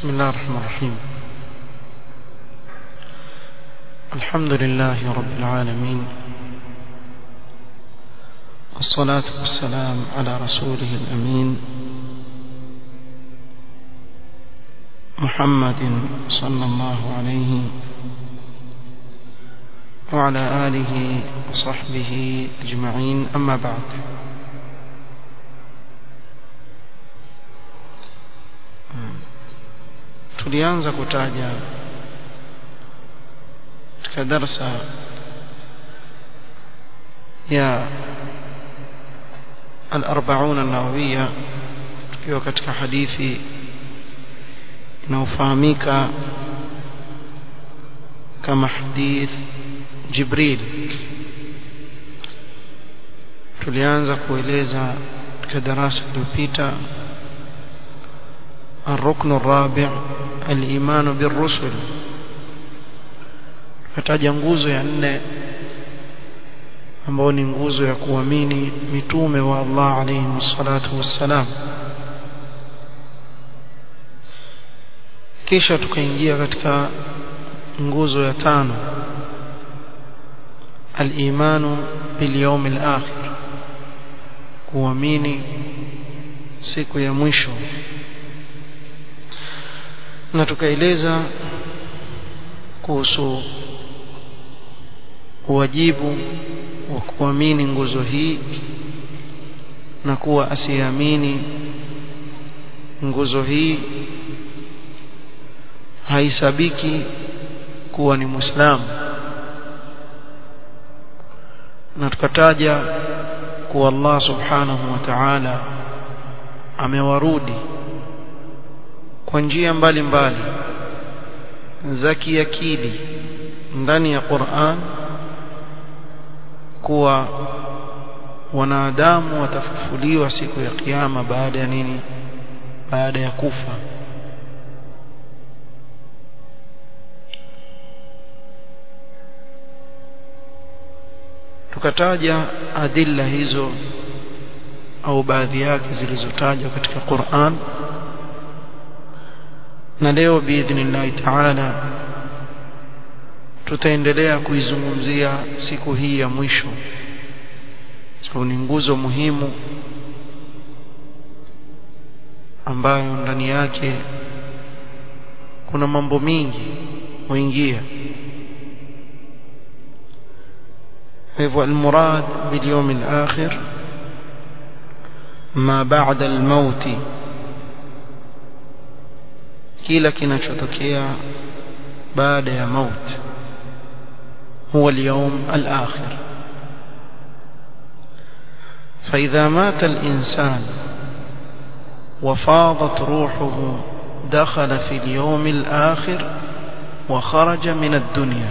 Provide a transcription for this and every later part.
بسم الله الرحمن الرحيم الحمد لله رب العالمين والصلاة والسلام على رسوله الأمين محمد صلى الله عليه وعلى آله وصحبه أجمعين أما بعد tulianza kutaja katika darsa ya al-40 an-nawawiyya tukiwa katika hadithi inayofahamika kama hadith Jibril tulianza kueleza katika darasa iliyopita الركن الرابع الإيمان بالرسل kataja nguzo ya nne ambayo ni nguzo ya kuamini mitume wa Allah alayhi wassalatu wassalam kisha tukaingia katika nguzo ya tano al-imanu bil yawm al-akhir kuamini siku ya mwisho na tukaeleza kuhusu wajibu wa kuamini nguzo hii na kuwa asiamini nguzo hii haisabiki kuwa ni muislamu na tukataja kuwa Allah subhanahu wa ta'ala amewarudi kwa njia mbalimbali za kiakili ndani ya Qur'an kuwa wanadamu watafufuliwa siku ya kiyama baada ya nini baada ya kufa tukataja adilla hizo au baadhi yake zilizotajwa katika Qur'an na leo biidhnillahi taala tutaendelea kuizungumzia siku hii ya mwisho sababu ni nguzo muhimu ambayo ndani yake kuna mambo mingi huingia hivyo almurad bilyawm alakhir ma ba'da almauti kila kinachotokea baada ya maut huwa اليوم الآخر فإذا مات الإنسان وفاضت روحه دخل في اليوم الآخر وخرج من الدنيا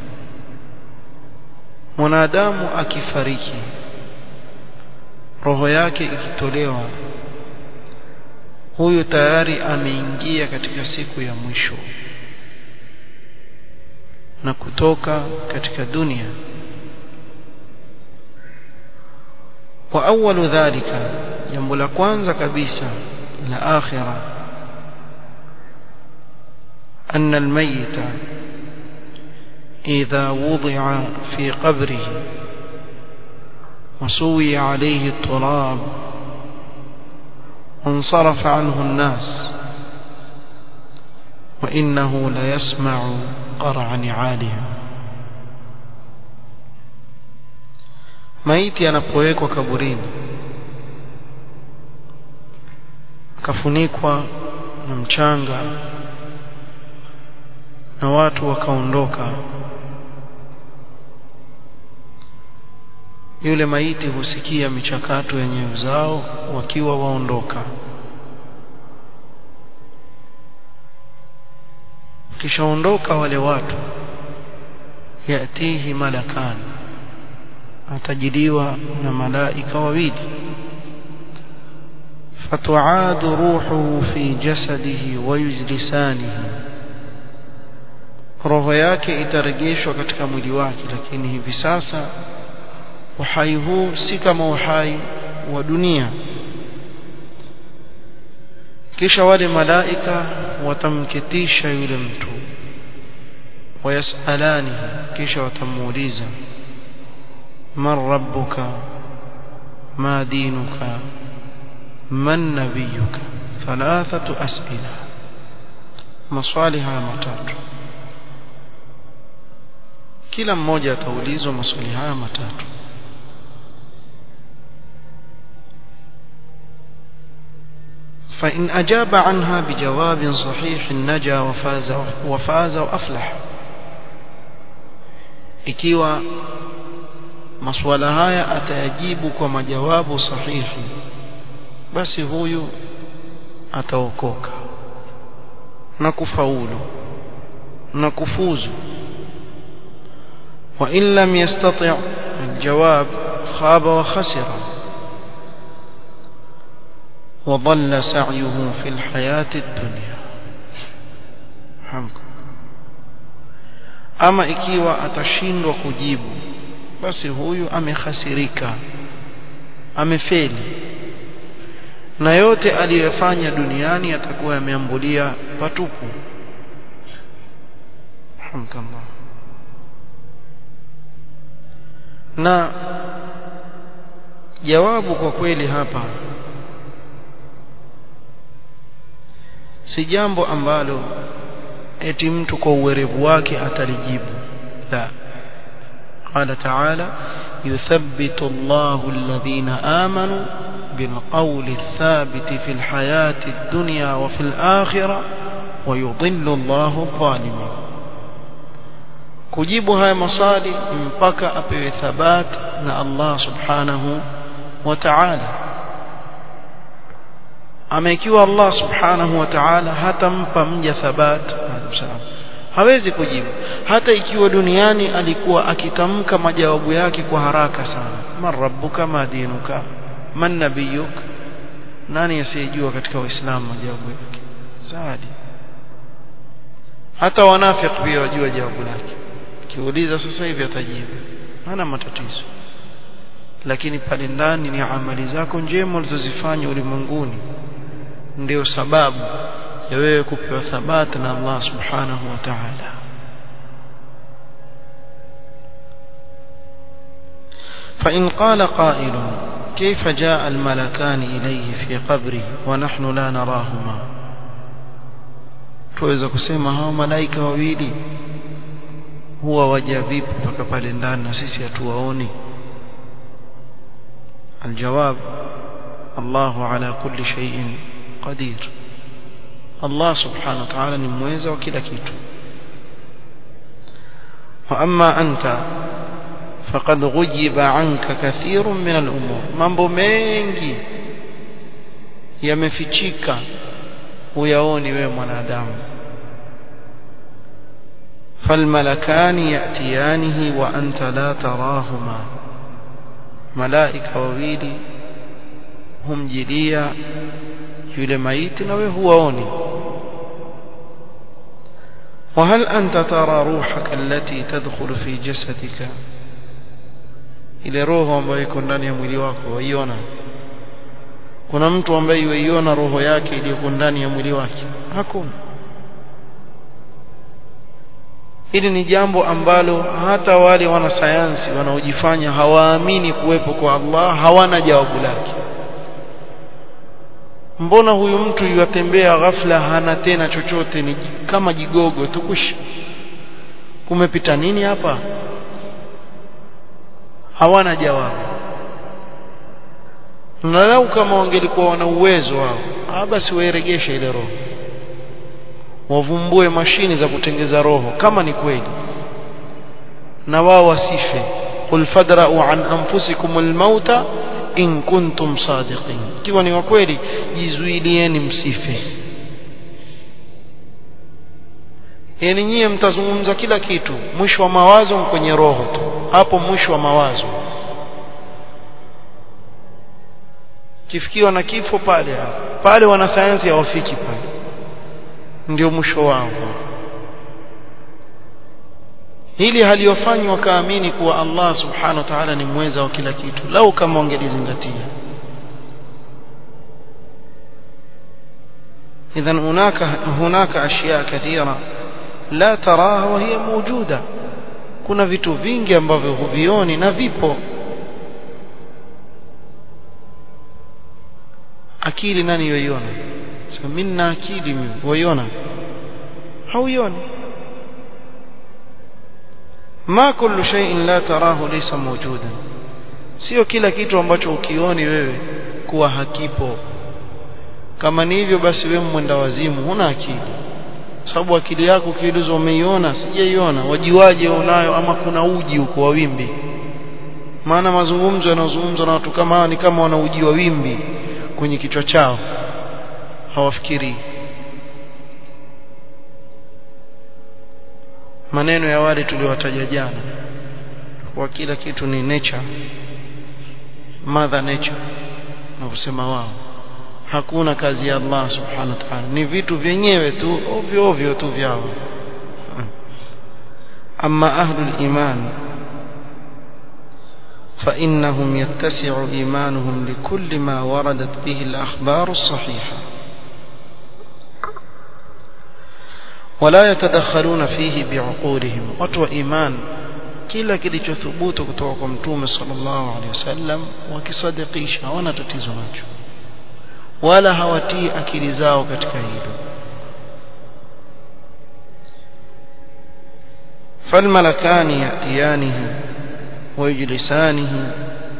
mwanadamu akifariki roho yake ikitolewa huyu tayari ameingia katika siku ya mwisho na kutoka katika dunia wa awwalu dhalika jambo la kwanza kabisa la akhira أن الميت إذا وضع في قبره وسوي عليه التراب وانصرف عنه الناس وإنه ليسمع قرع نعالهم maiti anapowekwa kaburini akafunikwa na mchanga na watu wakaondoka yule maiti husikia michakato ya nyayo zao wakiwa waondoka kishaondoka wale watu yatihi malakan atajiliwa na malaika wawili فتعاد روحه في جسده ويجلسانه roho yake itarejeshwa katika mwili wake lakini hivi sasa uhai huu si kama uhai wa dunia kisha wale malaika watamketisha yule mtu wayasalani kisha watamuuliza man rabbuka ma dinuka man nabiyuka thalathatu as'ila maswali haya matatu kila mmoja ataulizwa maswali haya matatu فإن أجاب عنها بجواب صحيح نجا وفاز وفاز وأفلح ikiwa masuala haya atayajibu kwa majawabu sahihi basi huyu ataokoka na kufaulu na kufuzu wa in lam yastati' aljawab khaba wa khasira وضل سعيه في الحياة الدنيا حمكم ama ikiwa atashindwa kujibu basi huyu amekhasirika amefeli na yote aliyofanya duniani atakuwa yameambulia patupu hamdallah na jawabu kwa kweli hapa si jambo ambalo eti mtu kwa uwerevu wake atalijibu la قال تعالى يثبت الله الذين آمنوا بالقول الثابت في الحياة الدنيا وفي الآخرة ويضل الله الظالمين kujibu haya maswali mpaka apewe thabat na Allah subhanahu wa ta'ala ama ikiwa Allah subhanahu wa ta'ala hatampa mja thabat hawezi kujibu hata ikiwa duniani alikuwa akitamka majawabu yake kwa haraka sana man rabbuka ma dinuka man nabiyuk nani asiyejua katika waislamu majawabu yake saadi hata wanafiki pia wajua jawabu lake kiuliza sasa hivi atajibu hana matatizo lakini pale ndani ni amali zako njema ulizozifanya ulimwenguni ndio sababu ya wewe kupewa thabati na Allah subhanahu wa ta'ala فإن قال قائل كيف جاء الملكان إليه في قبره ونحن لا نراهما tuweza kusema hao malaika wawili huwa waja vipi mpaka pale ndani na sisi hatuwaoni aljawab Allahu ala kulli shay'in qadir Allah subhanahu wa ta'ala ni mweza wa kila kitu wa amma anta faqad ghujiba anka kathirun min al-umur mambo mengi yamefichika huyaoni wewe mwanadamu فالملكان يأتيانه وأنت لا تراهما ملائكة وويلي هم جليا yule maiti na wewe huwaoni وهل أنت ترى روحك التي تدخل في جسدك ile roho ambayo iko ndani ya mwili wako waiona kuna mtu ambaye yuiona roho yake iliyoko ndani ya mwili wake hakuna hili ni jambo ambalo hata wale wanasayansi wanaojifanya hawaamini kuwepo kwa Allah hawana jawabu lake mbona huyu mtu yuatembea ghafla hana tena chochote ni kama jigogo tukush kumepita nini hapa hawana jawabu na lau kama wangelikuwa wana uwezo wao ah basi wairegeshe ile roho wavumbue mashini za kutengeza roho kama ni kweli na wao wasife qul fadra'u an anfusikum almauta in kuntum sadiqin ikiwa ni wa kweli jizuilieni msife yani nyie mtazungumza kila kitu mwisho wa mawazo kwenye roho tu hapo mwisho wa mawazo kifikiwa na kifo pale pale wanasayansi hawafiki pale ndio mwisho wao hili haliyofanywa wakaamini kuwa Allah subhanahu wa ta'ala ni mweza wa kila kitu lau kama wangelizingatia إذا هناك هناك أشياء كثيرة لا تراها وهي موجودة kuna vitu vingi ambavyo huvioni na vipo akili nani yoiona sasa mimi na akili mimi waiona hauioni ma kullu shay'in la tarahu laysa mawjudan sio kila kitu ambacho ukioni wewe kuwa hakipo kama ni hivyo basi wewe mwenda wazimu huna akili sababu akili yako ukiulizwa umeiona sijaiona wajiwaje unayo ama kuna uji huko wa wimbi maana mazungumzo yanayozungumzwa na watu kama hawa ni kama wana uji wa wimbi kwenye kichwa chao hawafikiri maneno ya wale tuliowataja jana kwa kila kitu ni nature mother nature na kusema wao hakuna kazi ya Allah subhanahu wa ta'ala ni vitu vyenyewe tu ovyo ovyo tu vyao amma ahlul iman فإنهم يتسع إيمانهم لكل ما وردت به الأخبار الصحيحة ولا يتدخلون فيه بعقولهم وتو إيمان kila kilichothubutu kutoka kwa mtume sallallahu alaihi wasallam wakisadikisha hawana tatizo nacho wala hawatii akili zao katika hilo فالملكان يأتيانه ويجلسانه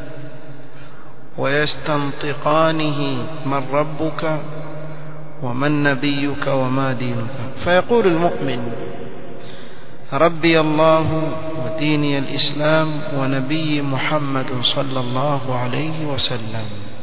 ويستنطقانه من ربك ومن نبيك وما دينك فيقول المؤمن ربي الله وديني الإسلام ونبي محمد صلى الله عليه وسلم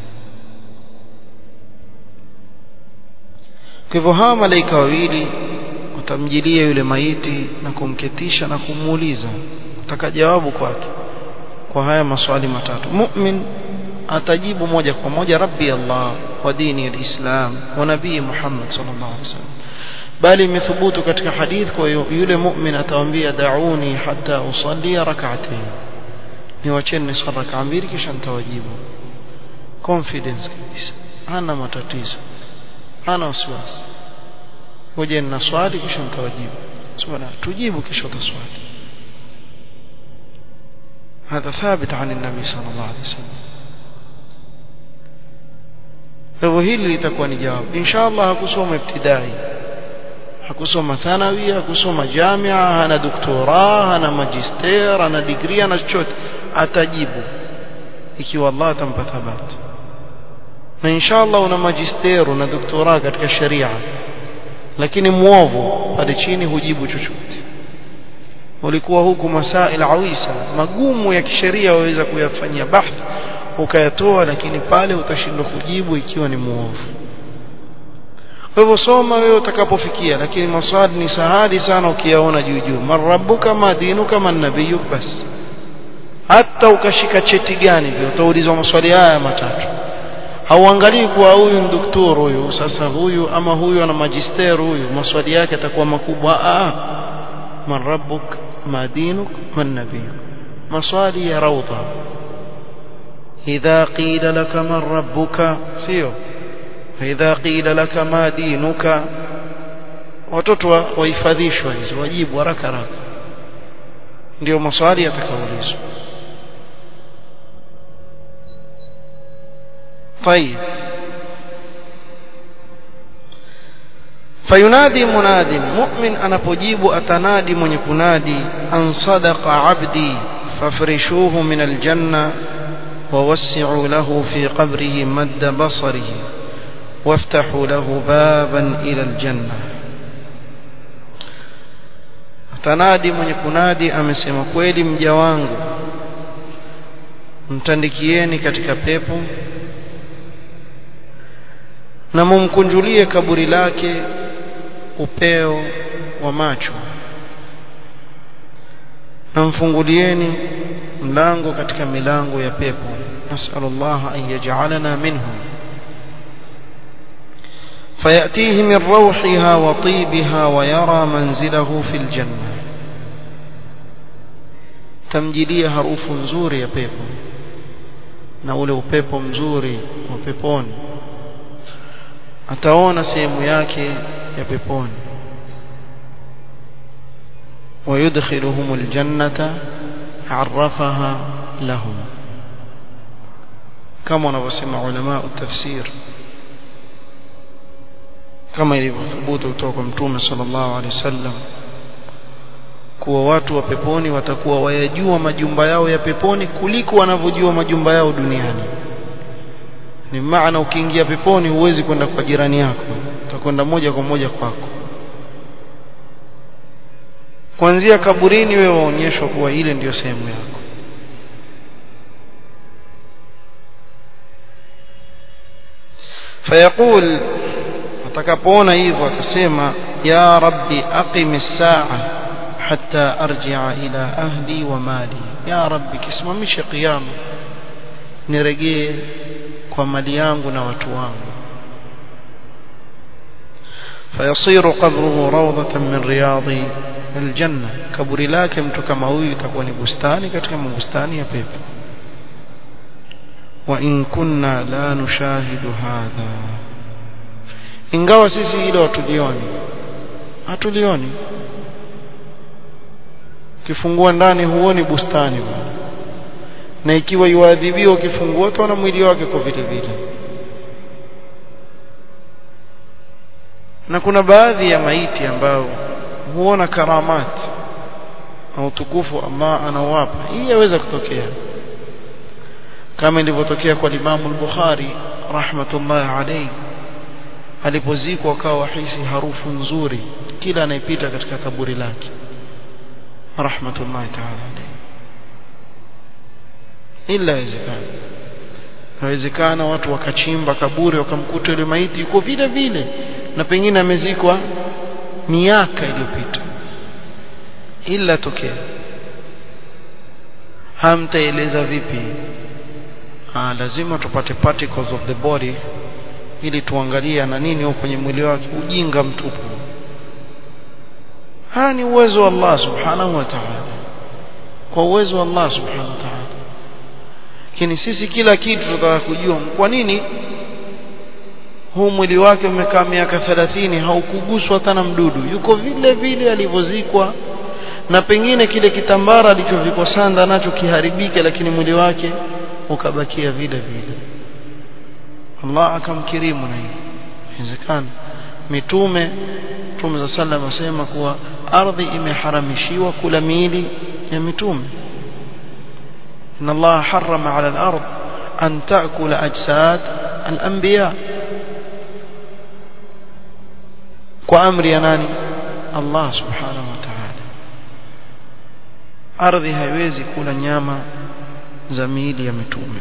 kwa hivyo hawa malaika wawili watamjilia yule maiti na kumketisha na kumuuliza kutaka jawabu kwake kwa haya maswali matatu mu'min atajibu moja kwa moja rabbi Allah wa dini alislam wa nabii Muhammad sallallahu alaihi wasallam bali imethubutu katika hadith kwa yule mu'min atawaambia da'uni hatta usalli rak'atayn niwacheni swala rak'a mbili kisha nitawajibu confidence kabisa hana matatizo hana wasiwasi ngoja nina swali kisha nitawajibu subhana tujibu kisha utaswali هذا ثابت عن النبي صلى الله عليه وسلم فهو hili litakuwa ni jawabu inshallah hakusoma ibtidai hakusoma thanawi hakusoma jamia hana doktora hana magister hana degree hana chochote atajibu ikiwa Allah atampa thabati na inshallah una magister una doktora katika sharia lakini muovu pale chini hujibu chochote ulikuwa huku masail awisa magumu ya kisheria waweza kuyafanyia bahth ukayatoa lakini pale utashindwa kujibu ikiwa ni muovu kwa hivyo soma wewe utakapofikia lakini maswali ni sahali sana ukiyaona juu juu marabuka madinuka manabiyuk bas hata ukashika cheti gani vile utaulizwa maswali haya matatu hauangalii kuwa huyu ni daktari huyu sasa huyu ama huyu ana magister huyu maswali yake atakuwa makubwa ah man rabbuk ma dinuk man nabiyuk maswali ya rawda idha qila laka man rabbuka sio idha qila laka ma dinuka watoto wahifadhishwa hizo wajibu haraka haraka ndio maswali yatakaulizwa طيب فينادي مناد مؤمن anapojibu atanadi mwenye kunadi an sadaqa abdi fafrishuhu min aljanna ووسعوا له في قبره مد بصره وافتحوا له بابا إلى الجنة tanadi mwenye kunadi amesema kweli mja wangu mtandikieni katika pepo na mumkunjulie kaburi lake upeo wa macho na mfungulieni mlango katika milango ya pepo nasallallahu an yaj'alana minhum فيأتيه من روحها وطيبها ويرى منزله في الجنة تمجيليه harufu nzuri ya pepo na ule upepo mzuri wa peponi ataona sehemu yake ya peponi ويدخلهم الجنة عرفها لهم كما نوسمع علماء التفسير كما ilivyothubut kutoka mtume sallallahu alaihi wasallam kuwa watu wa peponi watakuwa wayajua majumba yao ya peponi kuliko wanavyojua majumba yao duniani ni maana ukiingia peponi huwezi kwenda kwa jirani yako utakwenda moja kwa moja kwako kuanzia kaburini wewe waonyeshwa kuwa ile ndiyo sehemu yako fayaqul atakapoona hivyo atasema ya rabbi aqim as-sa'a hatta arji'a ila ahli wa mali ya rabbi kisimamishe kiyama nirejee kwa mali yangu na watu wangu فيصير قبره روضة من رياض الجنة kaburi lake mtu kama huyu itakuwa ni bustani katika mabustani ya pepo wa in kunna la nushahidu hadha ingawa sisi hilo hatulioni hatulioni ukifungua ndani huoni bustani bwana na ikiwa yuadhibiwa ukifungua utaona mwili wake kwa vile vile na kuna baadhi ya maiti ambao huona karamati na utukufu Allah anawapa hii yaweza kutokea kama ilivyotokea kwa Imam al-Bukhari rahmatullah alayhi alipozikwa akawa hisi harufu nzuri kila anayepita katika kaburi lake rahmatullah ta'ala alayhi ila inawezekana inawezekana watu wakachimba kaburi wakamkuta yule maiti yuko vile vile na pengine amezikwa miaka iliyopita ila tokea hamtaeleza vipi ah lazima tupate particles of the body ili tuangalie na nini huko kwenye mwili wake ujinga mtupu haya ni uwezo wa Allah subhanahu wa ta'ala kwa uwezo wa Allah subhanahu wa ta'ala lakini sisi kila kitu tunataka kujua kwa nini huu mwili wake umekaa miaka 30 haukuguswa hata na mdudu yuko vile vile alivyozikwa na pengine kile kitambara alichovikwa sanda nacho kiharibike lakini mwili wake ukabakia vile vile Allah akamkirimu na hili inawezekana mitume mtume za sallam asema kuwa ardhi imeharamishiwa kula miili ya mitume إن الله حرم على الأرض أن تأكل أجساد الأنبياء وأمر يناني الله سبحانه وتعالى ardhi haiwezi kula nyama za miili ya mitume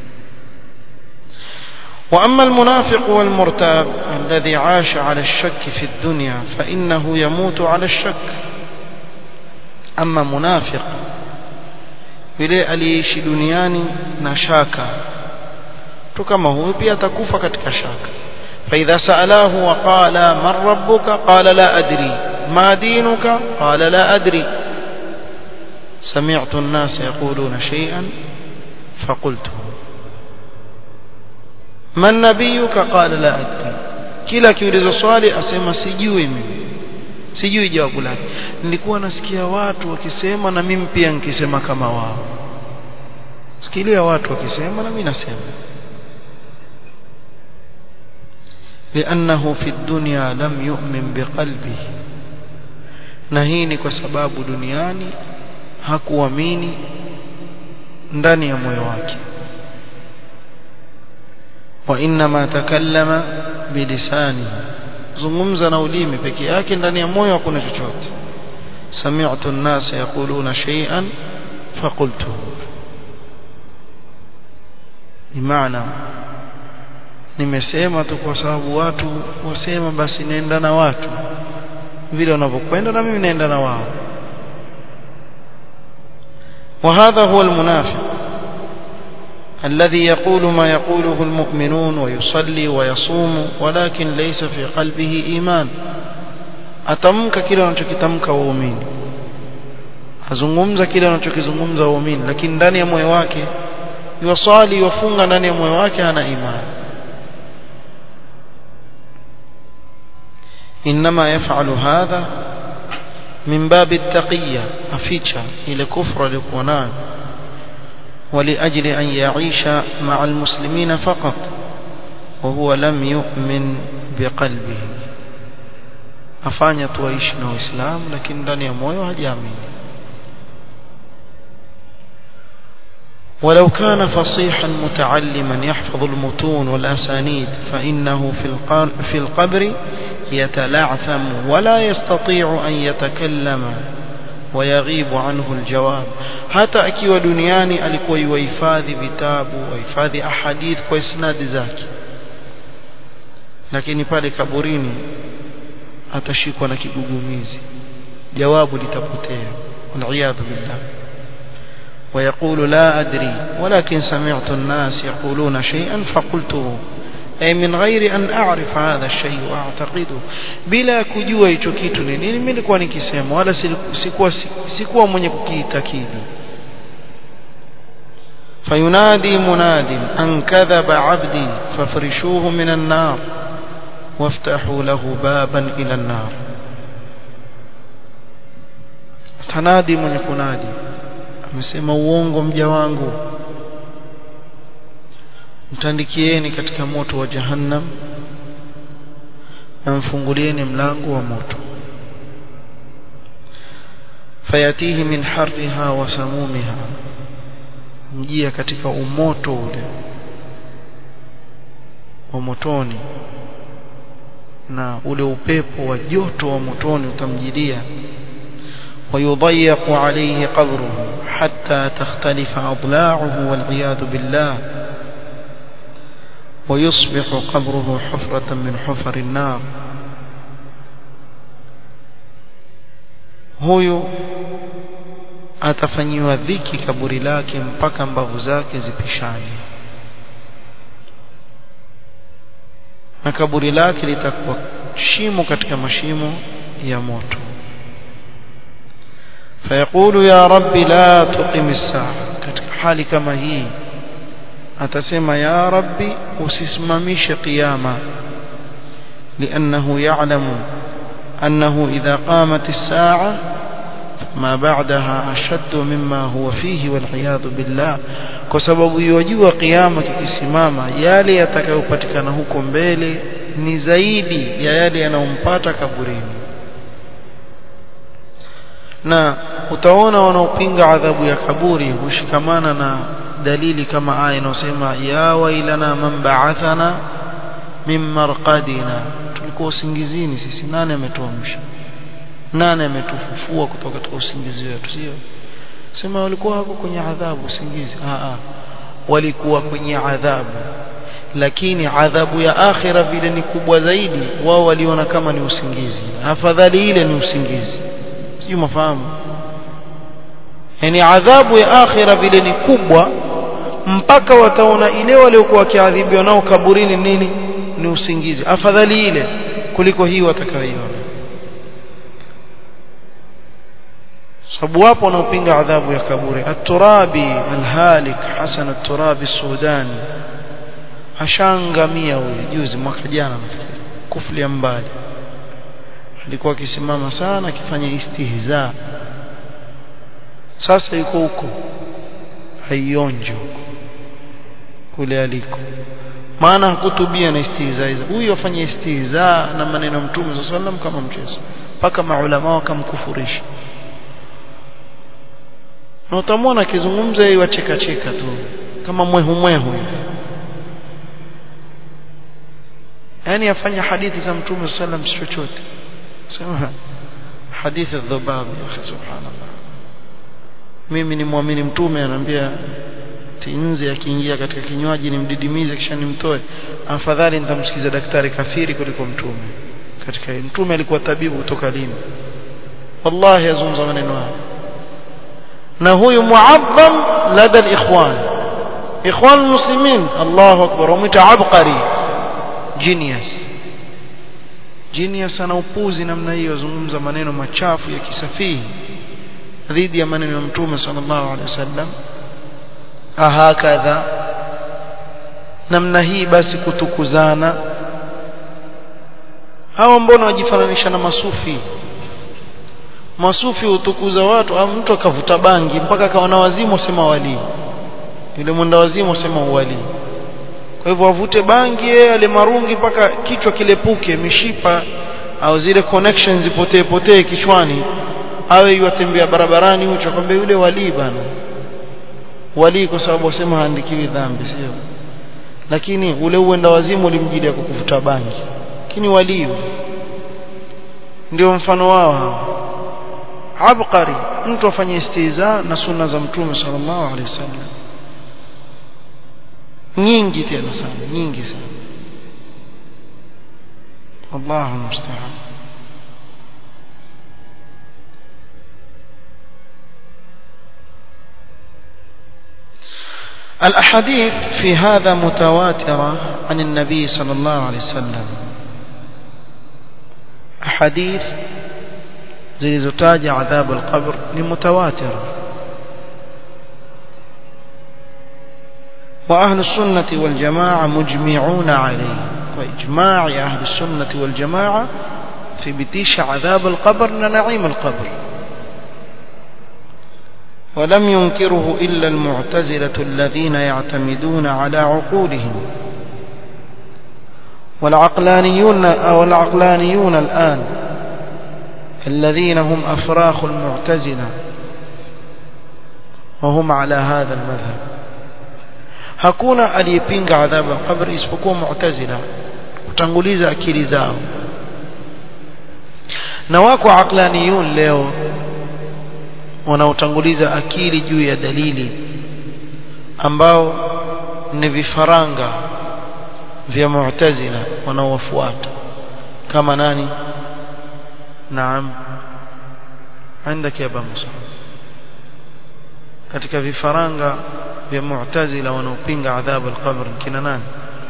واما المنافق والمرتاب الذي عاش على الشك في الدنيا فانه يموت على الشك اما منافق yule aliyeishi duniani na shaka tu kama huyu pia atakufa katika shaka فإذا سألاه وقال من ربك قال لا أدري ما دينك قال لا أدري سمعت الناس يقولون شيئا فقلته من نبيك قال لا أدري kila kiulizo swali asema sijui mimi sijui jawabu lake nilikuwa nasikia watu wakisema na mimi pia nikisema kama wao sikilia watu wakisema na mimi nasema لأنه في الدنيا لم يؤمن بقلبه na hii ni kwa sababu duniani hakuamini ndani ya moyo wake wa inma takallama bilisani zungumza na ulimi peke yake ndani ya moyo hakuna chochote sami'tu an-nas yaquluna shay'an faqultuhu bimaana nimesema tu kwa sababu watu wasema basi naenda na watu vile wanavyokwenda na mimi naenda na wao وهذا هو المنافق الذي يقول ما يقوله المؤمنون ويصلي ويصوم ولكن ليس في قلبه إيمان atamka kile anachokitamka waumini azungumza kile anachokizungumza waumini lakini ndani ya moyo wake yusali wafunga ndani ya moyo wake hana imani إنما يفعل هذا من باب التقية أفيتشا إلى كفر لقنان ولأجل أن يعيش مع المسلمين فقط وهو لم يؤمن بقلبه afanya tuaishi na Uislamu lakini ndani ya moyo hajaamini ولو كان فصيحا متعلما يحفظ المتون والأسانيد فإنه في في القبر يتلعثم ولا يستطيع أن يتكلم ويغيب عنه الجواب hata akiwa duniani alikuwa yuhifadhi vitabu wahifadhi ahadith kwa isnadi zake lakini pale kaburini atashikwa na kigugumizi jawabu litapotea waliyadhu billah ويقول لا أدري ولكن سمعت الناس يقولون شيئا فقلته أي من غير أن أعرف هذا الشيء وأعتقده بلا kujua hicho kitu ni nini mimi nilikuwa nikisema wala sikuwa sikuwa mwenye kukiitakidi فينادي مناد أن كذب عبدي فافرشوه من النار وافتحوا له بابا إلى النار تنادي من kunadi amesema uongo mja wangu mtandikieni katika moto wa jahannam na mfungulieni mlango wa moto fayatihi min harriha wa samumiha mjia katika umoto ule wa motoni na ule upepo wa joto wa motoni utamjilia ويضيق عليه قبره حتى تختلف أضلاعه والعياذ بالله ويصبح قبره حفرة من حفر النار huyu atafanyiwa dhiki kaburi lake mpaka mbavu zake zipishane na kaburi lake litakuwa shimo katika mashimo ya moto فيقول يا رب لا تقم الساعة katika hali kama hii atasema ya rabbi usisimamishe qiyama لأنه يعلم أنه إذا قامت الساعة ما بعدها أشد مما هو فيه والعياذ بالله kwa sababu yajua kiyama kikisimama yale yatakayopatikana huko mbele ni zaidi ya yale yanayompata kaburini na utaona wanaopinga adhabu ya kaburi hushikamana na dalili kama aya inayosema ya wailana man ba'athana min marqadina tulikuwa usingizini sisi nani ametuamsha nani ametufufua kutoka katika usingizi wetu sio sema walikuwa wako kwenye adhabu usingizi a a walikuwa kwenye adhabu lakini adhabu ya akhira vile ni kubwa zaidi wao waliona kama ni usingizi afadhali ile ni usingizi sio mafahamu yani adhabu ya akhira vile ni kubwa mpaka wataona ile waliokuwa wakiadhibiwa nao kaburini nini ni usingizi afadhali ile kuliko hii watakayoiona sababu wapo wanaopinga adhabu ya kaburi at-turabi al-halik hasan at-turabi sudani ashangamia huyu juzi mwaka jana nafikiri kuflia mbali alikuwa akisimama sana akifanya istihza sasa yuko huko haionje huko kule aliko maana hakutubia na istihza hizo huyu afanye istihza na maneno ya mtume sallallahu alaihi wasallam kama mchezo mpaka maulama wakamkufurisha na utamwona akizungumza yeye wacheka cheka tu kama mwehu mwehu yani afanya hadithi za mtume sallallahu alaihi wasallam chochote sema hadithi dhubab ya subhanallah mimi ni muamini mtume anambia tinze akiingia katika kinywaji nimdidimize kisha nimtoe afadhali nitamsikiza daktari kafiri kuliko mtume katika mtume alikuwa tabibu kutoka lini wallahi azungumza maneno haya na huyu muazzam lada alikhwan ikhwan muslimin Allahu akbar wamwita abqari genius genius ana upuzi namna hiyo azungumza maneno machafu ya kisafihi dhidi ya maneno ya mtume sallallahu alaihi wasallam ahakadha namna hii basi kutukuzana hawa mbona wajifananisha na masufi masufi hutukuza watu au mtu akavuta bangi mpaka akawa na wazimu usema walii yule mwenda wazimu usema uwalii kwa hivyo avute bangi yeye ale marungi mpaka kichwa kilepuke mishipa au zile connections zipotee potee kichwani awe yatembea barabarani hucho akwambia yule walii bana walii kwa sababu wasema haandikiwi dhambi sio lakini ule uenda wazimu ulimjidia kwa kuvuta bangi lakini walii ndio mfano wao hao abqari mtu afanye istiza na sunna za mtume sallallahu alaihi wasallam nyingi tena sana nyingi sana wallahu musta'an الأحاديث في هذا متواترة عن النبي صلى الله عليه وسلم أحاديث zilizotaja adhabu alqabr ni mutawatir wa ahlu sunnati wal jamaa mujmi'una alayhi kwa ijma' ya ahlu sunnati wal jamaa thibitisha adhabu alqabr na na'im alqabr ولم ينكره إلا المعتزلة الذين يعتمدون على عقولهم والعقلانيون أو العقلانيون الآن الذين هم أفراخ المعتزلة وهم على هذا المذهب hakuna aliyepinga adhabu ya kabri isipokuwa mu'tazila kutanguliza akili zao na wako aqlaniyun leo wanaotanguliza akili juu ya dalili ambao ni vifaranga vya mu'tazila wanaowafuata kama nani naam عندك يا ابا موسى katika vifaranga vya mu'tazila wanaopinga adhabu al-qabr kina nani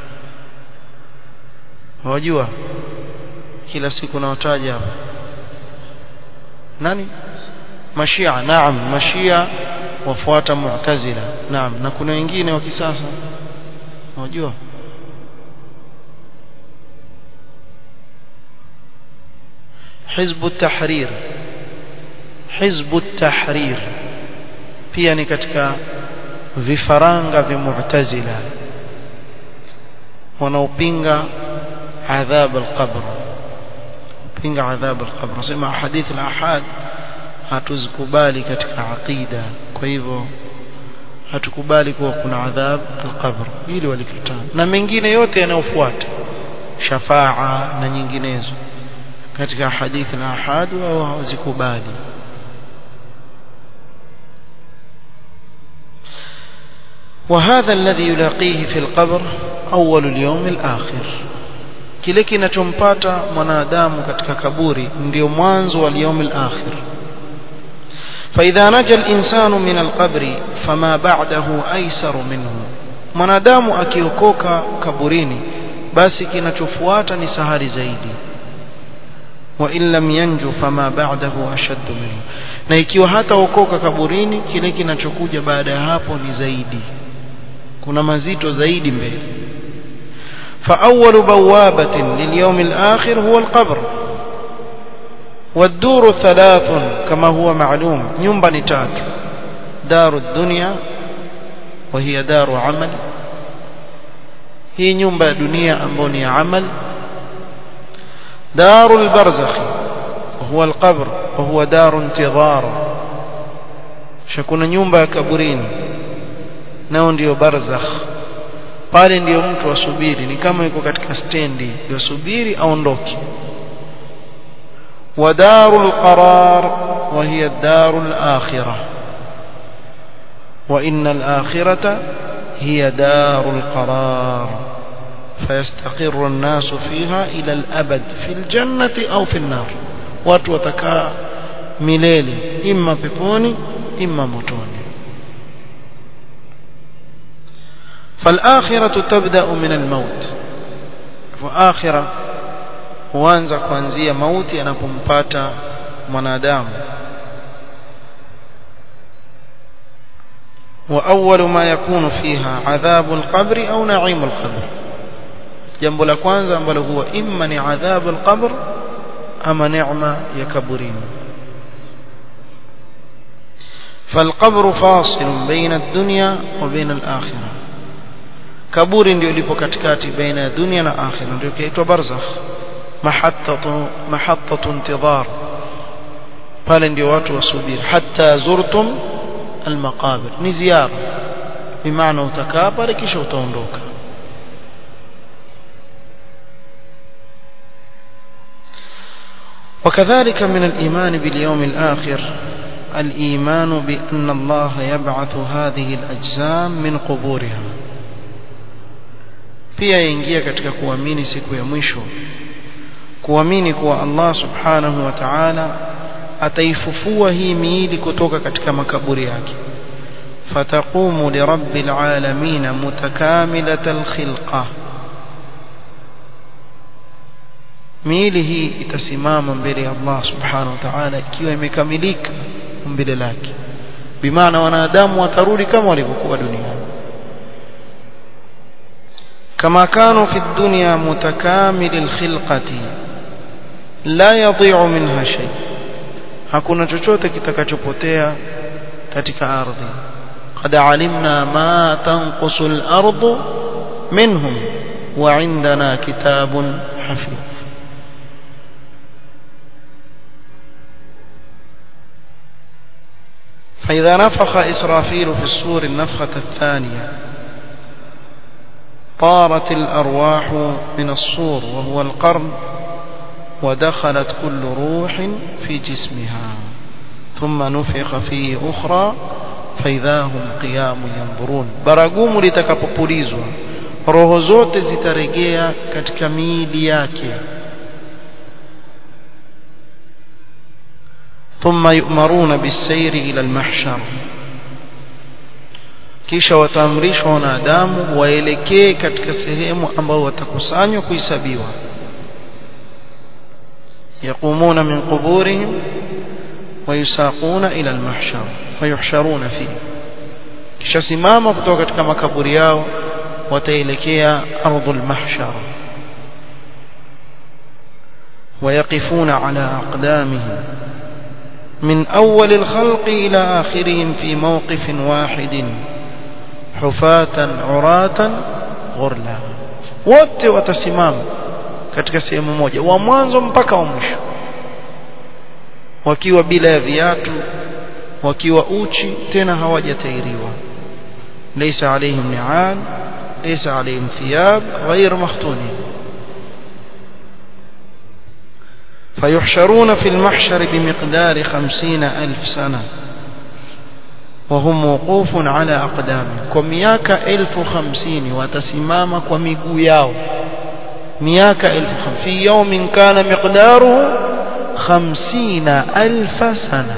wajua kila siku nawataja hapa nani mashia naam mashia wafuata mu'tazila naam na kuna wengine wa kisasa wajua حزب التحرير حزب التحرير pia ni katika vifaranga vya mu'tazila wanaopinga adhab al-qabr pinga adhab al-qabr nasema hadith al-ahad hatuzikubali katika aqida kwa hivyo hatukubali kuwa kuna adhab al-qabr hili walikataa na mengine yote yanayofuata shafaa na nyinginezo katika hadithi na ahad wao hawazikubali وهذا الذي يلاقيه في القبر أول اليوم الآخر kile kinachompata mwanadamu katika kaburi ndio mwanzo wa اليوم الآخر فإذا نجا الإنسان من القبر فما بعده أيسر منه mwanadamu akiokoka kaburini basi kinachofuata ni sahari zaidi وإن لم ينجو فما بعده أشد منه na ikiwa hata okoka kaburini kile kinachokuja baada ya hapo ni zaidi kuna mazito zaidi mbele فأول بوابة لليوم الآخر هو القبر والدور ثلاث كما هو معلوم nyumba ni tatu دار الدنيا وهي دار عمل hii nyumba ya dunia ambayo ni amal دار البرزخ وهو القبر وهو دار انتظار شكون nyumba ya kaburini nao ndio barzakh pale ndio mtu asubiri ni kama yuko katika stendi yosubiri aondoke ودار القرار وهي الدار الآخرة وإن الآخرة هي دار القرار فيستقر الناس فيها إلى الأبد في الجنة أو في النار watu watakaa milele imma peponi imma motoni فالآخرة تبدأ من الموت وآخرة huanza kuanzia mauti anapompata mwanadamu وأول ما يكون فيها عذاب القبر أو نعيم القبر jambo la kwanza ambalo huwa imma ni adhabu alqabr ama neema ya kaburini فالقبر فاصل بين الدنيا وبين الآخرة kaburi ndio lipo katikati baina ya dunia na akhira ndio kiitwa barzakh mahattatu mahattatu intidhar pale ndio watu wasubiri hatta zurtum almaqabir ni ziara bimaana utakaa pale kisha utaondoka وكذلك من الإيمان باليوم الآخر الإيمان بأن الله يبعث هذه الأجسام من قبورها pia yaingia katika kuamini siku ya mwisho kuamini kuwa Allah subhanahu wa ta'ala ataifufua hii miili kutoka katika makaburi yake fataqumu lirabbil alamin mutakamilatal khilqa miili hii itasimama mbele ya Allah subhanahu wa ta'ala ikiwa imekamilika mbele lake bimaana wanadamu watarudi kama walivyokuwa duniani كما كانوا في الدنيا متكامل الخلقة لا يضيع منها شيء hakuna chochote kitakachopotea katika ardhi qad alimna ma tanqusu al-ardu minhum wa indana kitabun hafidh فإذا نفخ إسرافيل في الصور النفخة الثانية طارت الأرواح من الصور وهو القرن ودخلت كل روح في جسمها ثم نفخ فيه أخرى فإذا هم قيام ينظرون baragumu litakapopulizwa roho zote zitarejea katika miili yake ثم يؤمرون بالسير إلى المحشر kisha wataamrishwa wanadamu waelekee katika sehemu ambayo watakusanywa kuhesabiwa yaqumuna min quburihim wayusaquna ila almahshar fayuhsharuna fi kisha simama kutoka katika makaburi yao wataelekea ardhul mahshar ويقفون على أقدامهم من أول الخلق إلى آخرهم في موقف واحد حفاة عراة غرلا wote watasimama katika sehemu moja wa mwanzo mpaka wa mwisho wakiwa bila ya viatu wakiwa uchi tena hawajatairiwa laysa alayhim ni'al laysa alayhim thiyab ghayr makhtunin فيحشرون في المحشر بمقدار خمسين ألف سنة وهم وقوف على أقدامهم كمياك ألف خمسين وتسمام كميقو ياو مياك ألف خمسين في يوم كان مقداره خمسين ألف سنة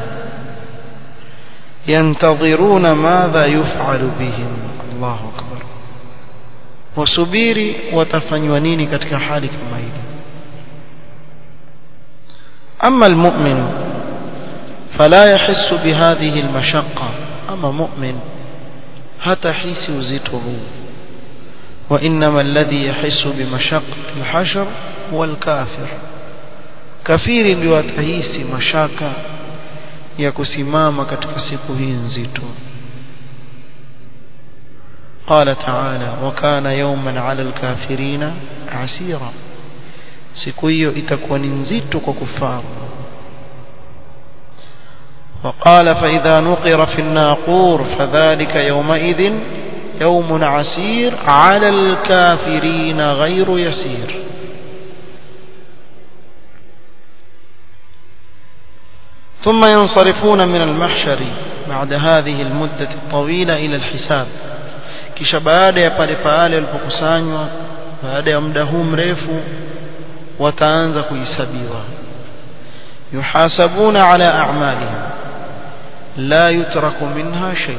ينتظرون ماذا يفعل بهم الله أكبر وسبيري وتفنيونيني كتك حالك ميلي أما المؤمن فلا يحس بهذه المشقة أما مؤمن هتحس وزته وإنما الذي يحس بمشقة الحشر هو الكافر كثير لوتهيس مشاكا ya kusimama katika siku hii nzito قال تعالى وكان يوما على الكافرين عسيرا siku hiyo itakuwa ni nzito kwa kufaru وقال فإذا نقر في الناقور فذلك يومئذ يوم عسير على الكافرين غير يسير ثم ينصرفون من المحشر بعد هذه المدة الطويلة إلى الحساب kisha baada ya pale pale walipokusanywa baada ya muda huu mrefu wataanza kuhesabiwa yuhasabuna ala a'malihim la yutraku minha shay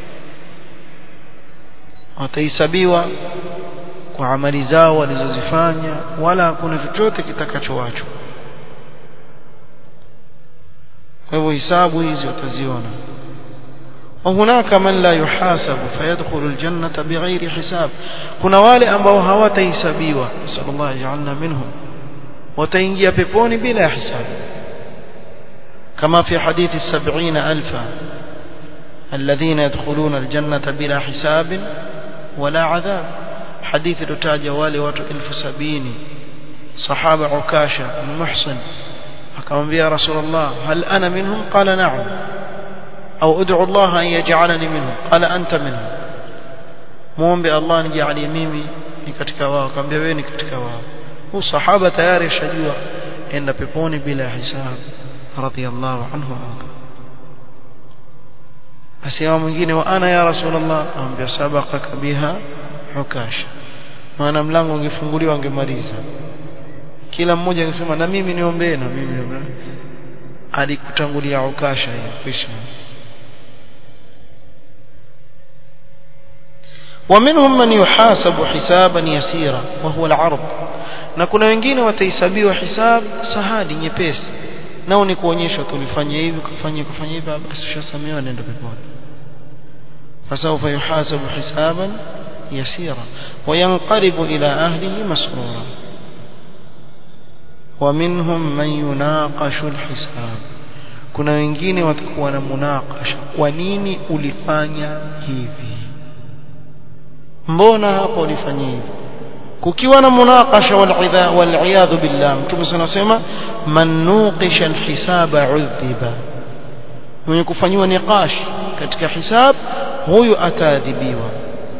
watahesabiwa kwa amali zao walizozifanya wala hakuna chochote kitakachoachwa kwa hivyo hisabu hizi wataziona وهناك من لا يحاسب فيدخل الجنة بغير حساب kuna wale ambao hawatahesabiwa sallallahu ajalna minhum wataingia peponi bila hisabu kama fi hadithi 70000 الذين يدخلون الجنة بلا حساب ولا عذاب حديث لتاجة والي watu 1070 صحابة عكاشة بن محصن akamwambia rasulullah hal ana minhum qala na'am au ud'u Allah an yaj'alani minhum qala anta minhum muombe Allah nijalie mimi ni katika wao akamwambia wewe ni katika wao huyu sahaba tayari ashajua enda peponi bila hisab radiyallahu anhu asema mwingine wa ana ya rasulullah amwambia sabaqaka biha hukasha maana mlango ungefunguliwa angemaliza kila mmoja angesema na mimi niombee na mimi niombee alikutangulia ukasha hiyo kisha ومنهم من يحاسب حسابا يسيرا وهو العرض na kuna wengine watahesabiwa hisab sahali nyepesi nao ni kuonyesha tulifanya hivi kufanya kufanya hivi basi ushasamehewa nenda peponi fasawfa yuhasabu hisaban yasira وينقلب إلى أهله مسرورا ومنهم من يناقش الحساب kuna wengine watakuwa na munakasha kwa nini ulifanya hivi mbona hapo ulifanya hivi kukiwa na munakasha walidha waliyadhu billah mtume anasema man nuqisha alhisaba udhiba mwenye kufanyiwa niqash katika hisab huyu ataadhibiwa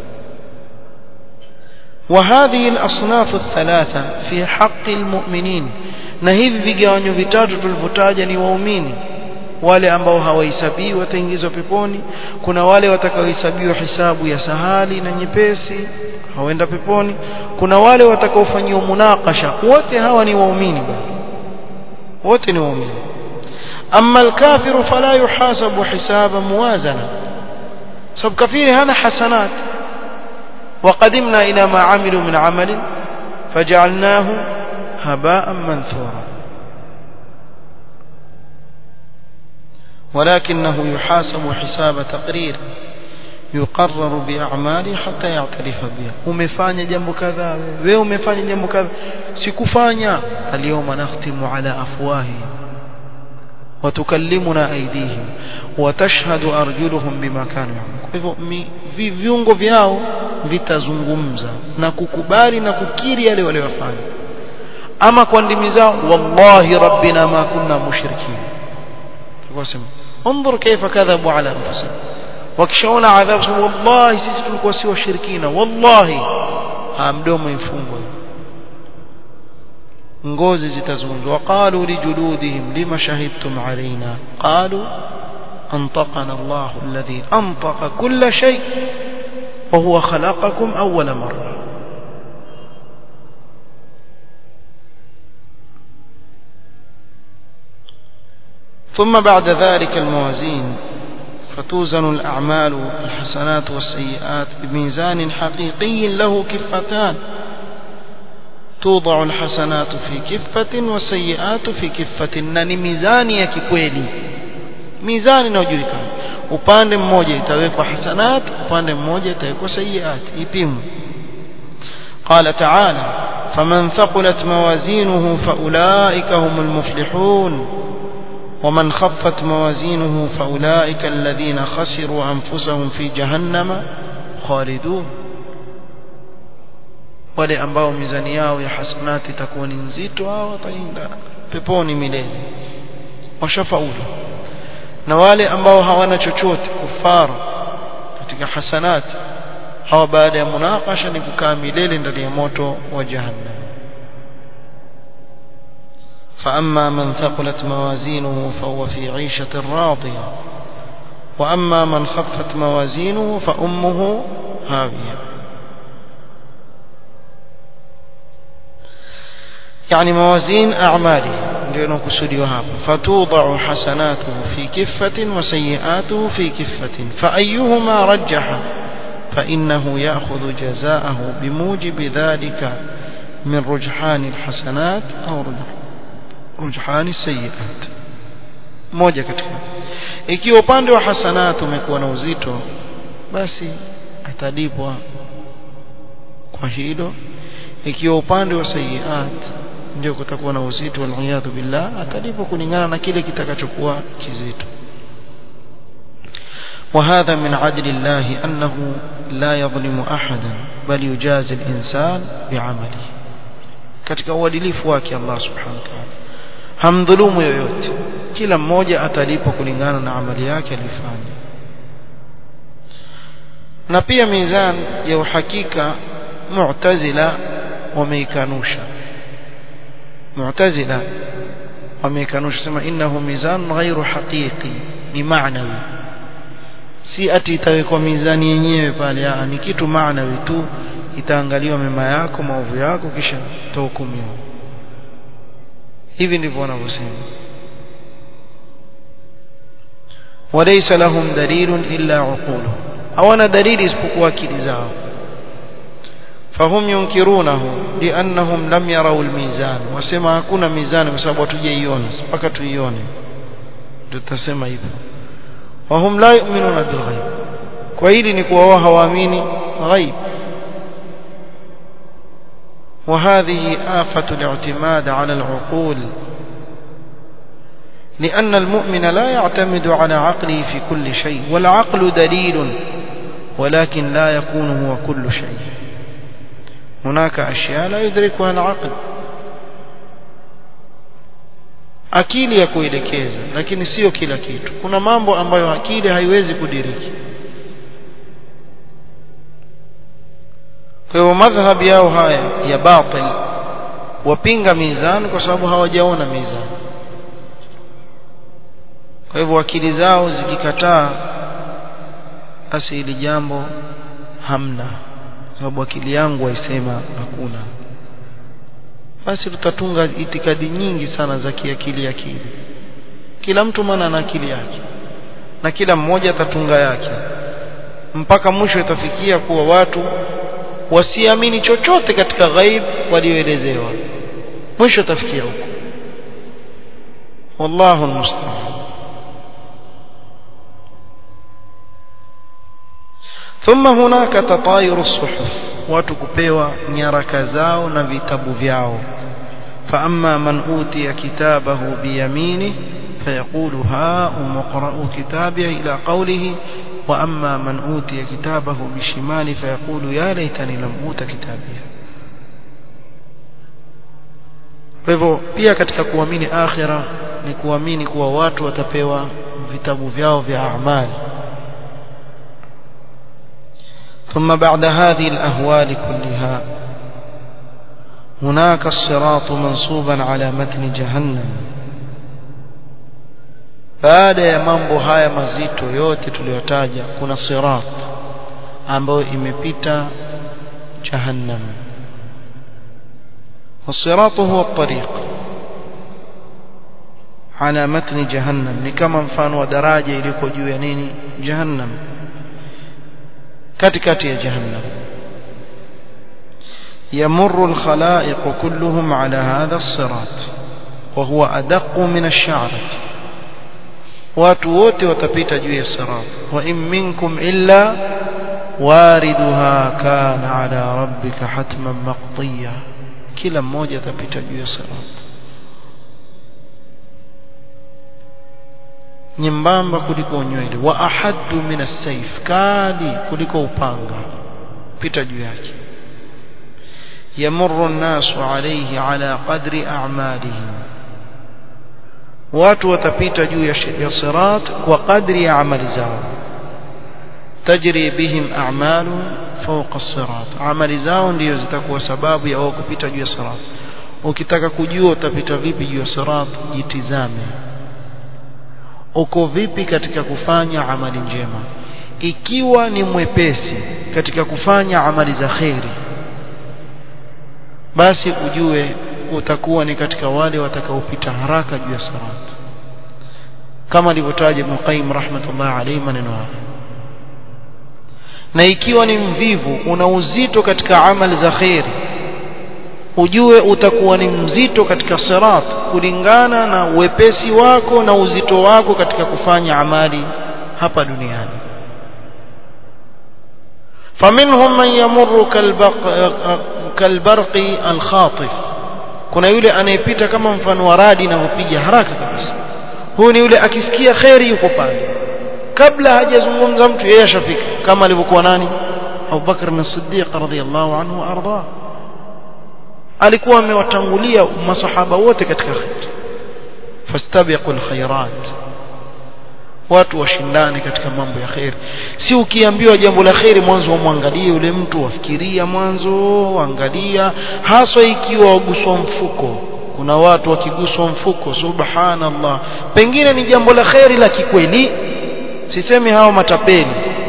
وهذه الأصناف الثلاثة في حق المؤمنين na hivi vigawanyo vitatu tulivyotaja ni waumini wale ambao hawahesabii wataingizwa peponi kuna wale watakaohesabiwa hisabu ya sahali na nyepesi hawenda peponi kuna wale watakaofanyiwa munakasha wote hawa ni waumini wote ni waumini amma alkafiru fala yuhasabu hisaba muwazana sababu kafiri hana hasanat وقدمنا إلى ما عملوا من عمل فجعلناه هباء منثورا ولكنه يحاسب حساب تقرير يقرر بأعماله حتى يعترف بها umefanya jambo kadhaa wewe umefanya jambo kadhaa sikufanya اليوم نختم على أفواههم وتكلمنا أيديهم وتشهد أرجلهم بما كانوا يعملون hivyo viungo vyao vitazungumza na kukubali na kukiri yale waliyofanya ama kwa ndimi zao wallahi rabbina ma kunna mushrikin tukasema انظر كيف كذبوا على انفسهم wakishaona adhabu wallahi sisi tulikuwa si washirikina wallahi ha mdomo ifungwa ngozi zitazungumza waqalu lijuludihim lima shahidtum alaina qalu أنطقنا الله الذي أنطق كل شيء وهو خلقكم أول مرة ثم بعد ذلك الموازين فتوزن الأعمال الحسنات والسيئات بميزان حقيقي له كفتان توضع الحسنات في كفة والسيئات في كفة نني ميزان يا كيكويلي mizani inayojulikana upande mmoja itawekwa hasanat upande mmoja itawekwa sayiat ipimwe قال تعالى فمن ثقلت موازينه فأولئك هم المفلحون ومن خفت موازينه فأولئك الذين خسروا أنفسهم في جهنم خالدون wale ambao mizani yao ya hasanati itakuwa ni nzito hao wataenda peponi milele washafaulu na wale ambao hawana chochote kufara katika hasanat hawa baada ya munakasha ni kukaa milele ndani ya moto wa jahannam فأما من ثقلت موازينه فهو في عيشة راضية وأما من خفت موازينه فأمه هاوية يعني موازين أعماله ndio inakusudiwa hapa fatudau hasanatuhu fi kiffatin wa sayiatuhu fi kiffatin faayuhuma rajjaha فإنه يأخذ جزاءه بموجب ذلك من رجحان الحسنات أو رجحان السيئات moja katika ikiwa upande wa hasanat umekuwa na uzito basi atalipwa kwa hilo ikiwa upande wa sayiat ndio kutakuwa na uzito waliyadhu billah atalipwa kulingana na kile kitakachokuwa kizito وهذا من عدل الله أنه لا يظلم أحدا بل يجازي الإنسان بعمله katika uadilifu wake Allah subhanahu wa ta'ala hamdhulumu yoyote kila mmoja atalipwa kulingana na amali yake alifanya na pia mizan ya uhakika mu'tazila wameikanusha mu'tazila wameikanusha sema innahu mizan ghairu haqiqi ni maanawi si ati itawekwa mizani yenyewe pale ah ni kitu maanawi tu itaangaliwa mema yako maovu yako kisha utahukumiwa hivi ndivyo wanavyosema walaysa lahum dalilun illa uquluhum hawana dalili isipokuwa akili zao fahum yunkirunahu liannahum lam yarau almizan wasema hakuna mizani kwa sababu hatujaiona mpaka tuione ndio tutasema hivyo wahum la yu'minuna bilghaib kwa hili ni kuwa wao hawaamini ghaib وهذه آفة الاعتماد على العقول لأن المؤمن لا يعتمد على عقله في كل شيء والعقل دليل ولكن لا يكون هو كل شيء هناك أشياء لا يدركها العقل akili ya kuelekeza lakini sio kila kitu kuna mambo ambayo akili haiwezi kudiriki kwa hivyo madhhabi yao haya ya batil wapinga mizani kwa sababu hawajaona mizani kwa hivyo akili zao zikikataa basi hili jambo hamna sababu akili yangu haisema hakuna basi tutatunga itikadi nyingi sana za kiakili akili kila mtu maana ana akili yake na kila mmoja atatunga yake mpaka mwisho itafikia kuwa watu wasiamini chochote katika ghaib walioelezewa mwisho itafikia huko wallahu almusta'an ثم هناك تطاير الصحف watu kupewa nyaraka zao na vitabu vyao فأما من أوتي كتابه بيمينه فيقول هاؤم اقرءوا كتابي إلى قوله وأما من أوتي كتابه بشماله فيقول يا ليتني لم أوت كتابي kwa hivyo pia katika kuamini akhira ni kuamini kuwa watu watapewa vitabu vyao vya amali ثم بعد هذه الأهوال كلها هناك الصراط منصوبا على متن جهنم baada ya mambo haya mazito yote tuliyotaja kuna sirat ambayo imepita jahannam والصراط هو الطريق على متن جهنم ni kama mfano wa daraja iliko juu ya nini jahannam katikati ya jahannam يمر الخلائق كلهم على هذا الصراط وهو أدق من الشعرة watu wote watapita juu ya sirat wa in minkum illa wariduha kana ala rabbika hatman maqdiya kila mmoja atapita juu ya sirat nyembamba kuliko nywele wa ahaddu min as-sayf kali kuliko upanga pita juu yake yamurru an-nasu alayhi ala qadri a'malihim watu watapita juu ya sirat kwa kadri ya amali zao tajri bihim a'malu fawqa as-sirat amali zao ndiyo zitakuwa sababu ya wao kupita juu ya sirat ukitaka kujua utapita vipi juu ya sirat jitizame uko vipi katika kufanya amali njema ikiwa ni mwepesi katika kufanya amali za kheri basi ujue utakuwa ni katika wale watakaopita haraka juu ya sirat kama alivyotaja Ibn Qayyim rahmatullah alayhi maneno haya na ikiwa ni mvivu una uzito katika amali za khairi ujue utakuwa ni mzito katika sirat kulingana na uwepesi wako na uzito wako katika kufanya amali hapa duniani faminhum man yamurru kalbarqi alkhatif kuna yule anayepita kama mfano wa radi inavyopiga haraka kabisa huyu ni yule akisikia kheri yuko pale kabla hajazungumza mtu yeye ashafika kama alivyokuwa nani Abu Bakr as-Siddiq radhiyallahu anhu arda alikuwa amewatangulia masahaba wote katika khair fastabiqul khairat watu washindane katika mambo ya khair si ukiambiwa jambo la khairi mwanzo umwangalie yule mtu wafikiria mwanzo angalia haswa ikiwa waguswa mfuko kuna watu wakiguswa mfuko subhanallah pengine ni jambo la khairi la kikweli sisemi hao matapeli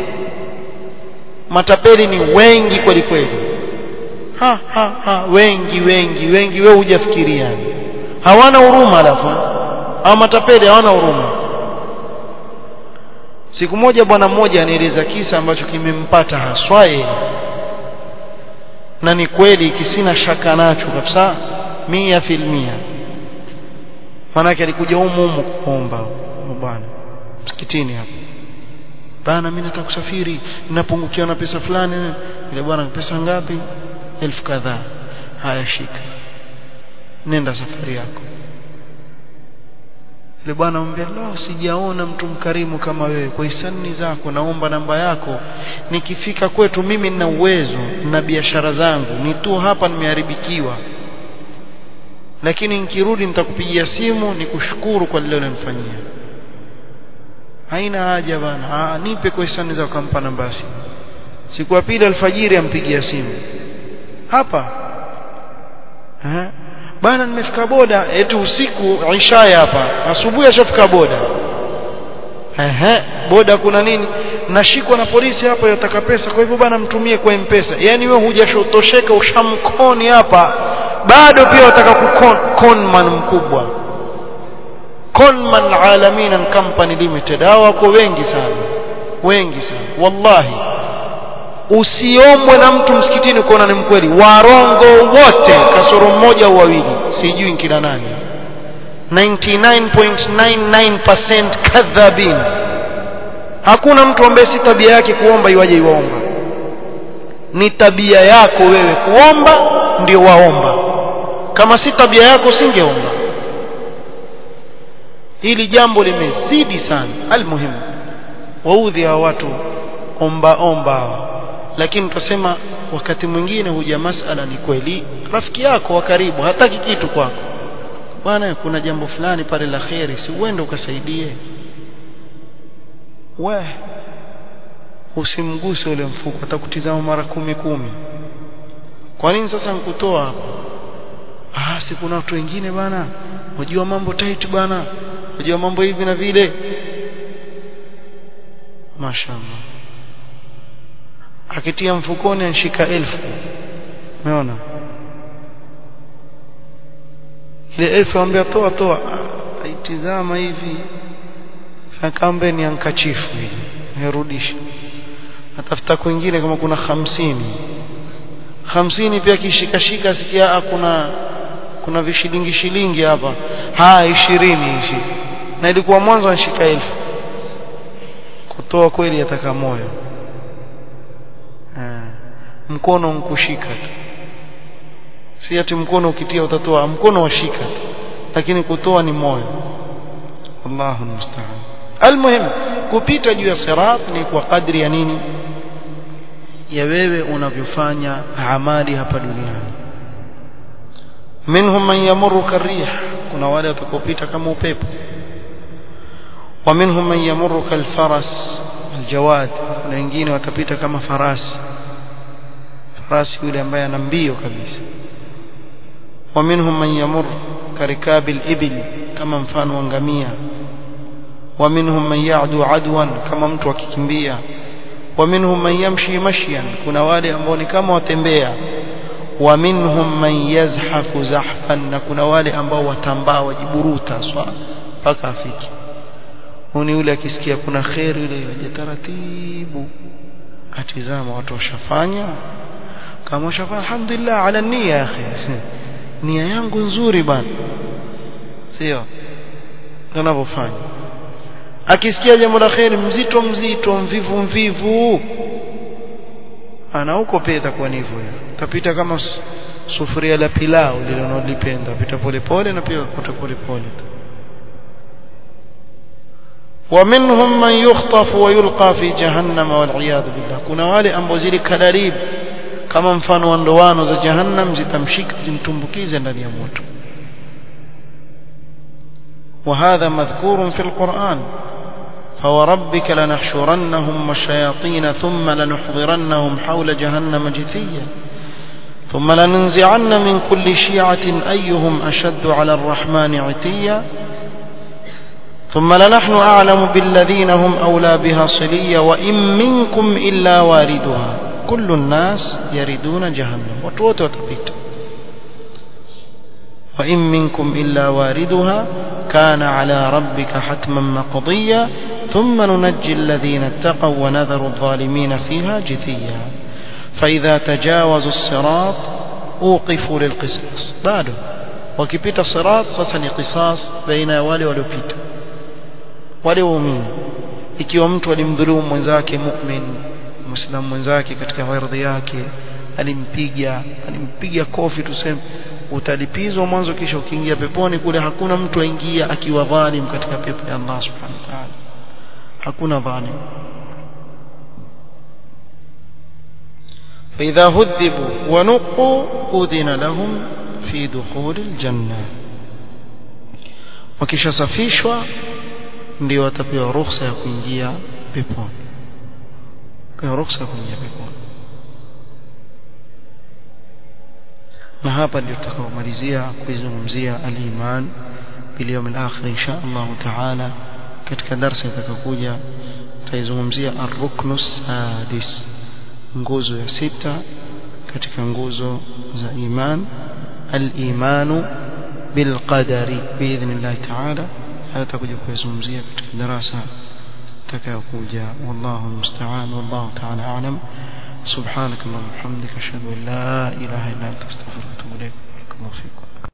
matapeli ni wengi kweli kweli ha ha ha wengi wengi wengi wewe hujafikiria hawana huruma alafu hao matapeli hawana huruma siku moja bwana mmoja anieleza kisa ambacho kimempata haswa yeye na ni kweli kisina shaka nacho kabisa mia filmia manake alikuja humu humu kuomba bwana msikitini hapo bana mimi nataka kusafiri ninapungukiwa na pesa fulani ile bwana pesa ngapi elfu kadhaa haya shika nenda safari yako ile bwana amwambia la sijaona mtu mkarimu kama wewe kwa hisani zako naomba namba yako nikifika kwetu mimi nina uwezo na biashara zangu ni tu hapa nimeharibikiwa lakini nikirudi nitakupigia simu nikushukuru kwa lile ulilofanyia haina haja bana nipe kwa hisani zako kampa namba ya simu siku ya pili alfajiri ampigia simu hapa ha? bana nimefika boda eti usiku ishaya hapa asubuhi ashafika boda ehe boda kuna nini nashikwa na polisi hapa yataka pesa kwa hivyo bana mtumie kwa mpesa yani wewe hujashotosheka ushamkoni hapa bado pia wataka kukon conman mkubwa conman alamin company limited hao wako wengi sana wengi sana wallahi usiombwe na mtu msikitini kuona ni mkweli warongo wote kasoro mmoja au wawili sijui kina nani 99.99% kadhabin hakuna mtu ambaye si tabia yake kuomba iwaje iwaomba ni tabia yako wewe kuomba ndio waomba kama si tabia yako singeomba hili jambo limezidi sana almuhimu waudhi hawa watu omba omba hawa lakini tutasema wakati mwingine huja masala ni kweli rafiki yako wa karibu hataki kitu kwako bwana kuna jambo fulani pale la kheri si uende ukasaidie we usimguse ule mfuko atakutizama mara kumi kumi kwa nini sasa nkutoa hapo ah si kuna watu wengine bana unajua mambo tight bana unajua mambo hivi na vile mashaallah akitia mfukoni anshika elfu umeona ile elfu ambia toa toa aitizama hivi akambe ni ankachifu hivi nirudisha atafuta kwingine kama kuna hamsini hamsini pia kishikashika sikia kuna kuna vishilingi shilingi hapa haya ishirini hivi na ilikuwa mwanzo anshika elfu kutoa kweli ataka moyo mkono nkushika tu si ati mkono ukitia utatoa mkono washika tu lakini kutoa ni moyo Allahu musta'an almuhim kupita juu ya sirat ni kwa kadri ya nini ya wewe unavyofanya amali hapa duniani minhum man yamurru karih kuna wale watakopita kama upepo wa minhum man yamurru kalfaras aljawad na wengine watapita kama farasi farasi yule ambaye ana mbio kabisa wa minhum man yamur karikabil ibil kama mfano wa ngamia wa minhum man ya'du adwan kama mtu akikimbia wa minhum man yamshi mashyan kuna wale ambao ni kama watembea wa minhum man yazhafu zahfan na kuna wale ambao watambaa wajiburuta swa mpaka afiki huni yule akisikia kuna khairi yule yaje taratibu atizama watu washafanya kama shafa alhamdulillah ala nia ya akhi nia yangu nzuri bana sio tunavyofanya akisikia jambo la kheri mzito mzito mvivu mvivu ana huko pia itakuwa ni hivyo utapita kama sufuria la pilau lile unalipenda pita pole pole na pia kuta pole pole ومنهم من يخطف ويلقى في جهنم والعياذ بالله kuna wale ambao zile kadarib kama mfano wa ndoano za jahannam zitamshika zimtumbukize ndani ya moto وهذا مذكور في القرآن فوربك لنحشرنهم والشياطين ثم لنحضرنهم حول جهنم جثيا ثم لننزعن من كل شيعة أيهم أشد على الرحمن عتيا ثم لنحن أعلم بالذين هم أولى بها صليا وإن منكم إلا واردها كل الناس يردون جهنم وتوت وتبيت وإن منكم إلا واردها كان على ربك حتما مقضيا ثم ننجي الذين اتقوا ونذر الظالمين فيها جثيا فإذا تجاوزوا الصراط أوقفوا للقصاص بعده وكبت الصراط فسن قصاص بين wale waliopita wale waumini ikiwa mtu alimdhulumu mwenzake mu'min muislamu mwenzake katika ardhi yake alimpiga alimpiga kofi tuseme utalipizwa mwanzo kisha ukiingia peponi kule hakuna mtu aingia akiwa dhalim katika pepo ya Allah subhanahu wa ta'ala hakuna dhalim فإذا هذبوا ونقوا أذن لهم في دخول الجنة wakishasafishwa ndio watapewa ruhusa ya kuingia peponi pewa ruhusa ya kuingia peponi na hapa ndio tutakaomalizia kuizungumzia al-iman bil yawm al-akhir insha Allah taala katika darasa itakayokuja tutaizungumzia ar-ruknu sadis nguzo ya sita katika nguzo za iman al-imanu bil qadari biidhnillah taala haya tutakuja kuizungumzia katika darasa itakayokuja wallahu musta'an wallahu taala a'lam سبحانك اللهم وبحمدك اشهد ان لا اله الا انت استغفرك واتوب اليك بارك الله فيكم